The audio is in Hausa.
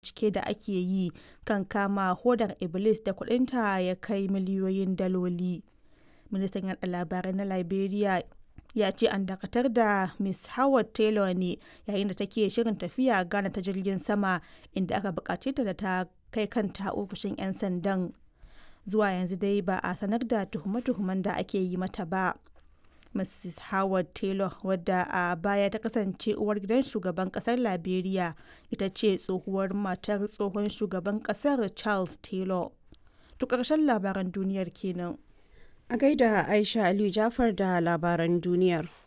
bincike da ake yi kan kama hodar iblis da kudinta ya kai miliyoyin daloli ministan yada labarai na liberia ya ce an dakatar da miss howard taylor ne yayin da take shirin tafiya ghana ta jirgin sama inda aka bukace ta da ta kai kanta ofishin 'yan sandan zuwa yanzu dai ba a sanar da tuhume-tuhumen da ake yi mata ba mrs howard taylor wadda a baya ta kasance uwar gidan shugaban kasar liberia ita ce tsohuwar matar tsohon shugaban kasar charles taylor to ƙarshen labaran duniyar kenan A gaida Aisha Aliyu Jafar da labaran duniyar.